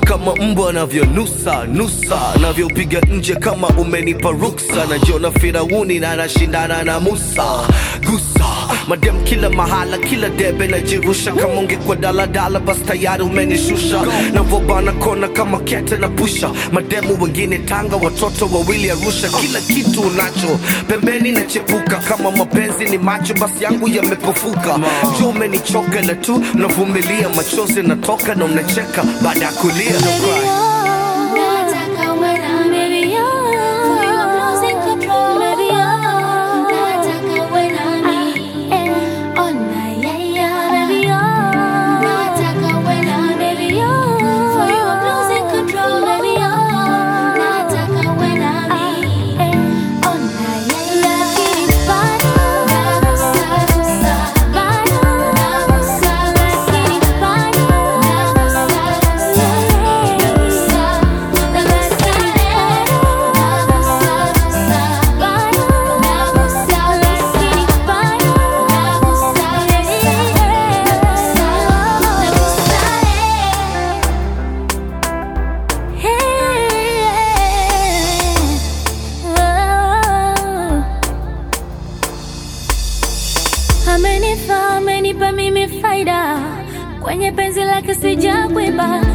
kama mbwa anavyonusa nusa navyopiga nje kama umenipa ruksa najiona firauni na nashindana na musa gusa madem kila mahala kila debe najirusha kama ungekuwa daladala basi tayari umenishusha navobana kona kama kete na pusha mademu wengine tanga watoto wawili arusha kila kitu unacho pembeni nachepuka kama mapenzi ni macho basi yangu yamepofuka juu umenichoka la tu navumilia machozi natoka na unacheka baada ya kulia no cry. Nataka uwe nami, baby, oh. For your losing control, baby, oh. Nataka uwe nami. Oh, na, yeah, yeah, baby, oh. Nataka uwe nami, baby, oh. For your losing control, baby, oh. Nataka uwe nami. Oh, na, yeah, yeah. Lakini bado nagusa, gusa. Bado nagusa, lakini bado nagusa, gusa. Amenifaa, amenipa mimi faida kwenye penzi lake sijakwiba,